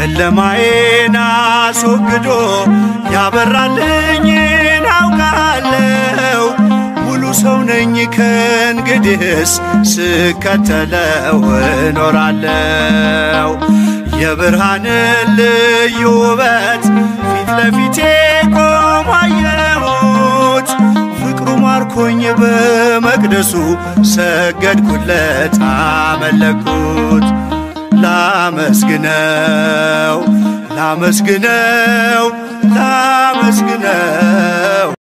ጨለማዬን አስወግዶ ያበራልኝን አውቃለሁ። ሙሉ ሰው ነኝ ከእንግዲህስ ስከተለው እኖራለሁ። የብርሃንን ልዩ ውበት ፊት ለፊቴ ቆሞ አየሁት። ፍቅሩ ማርኮኝ በመቅደሱ ሰገድኩለት፣ አመለኩት። ላመስግነው ላመስግነው ላመስግነው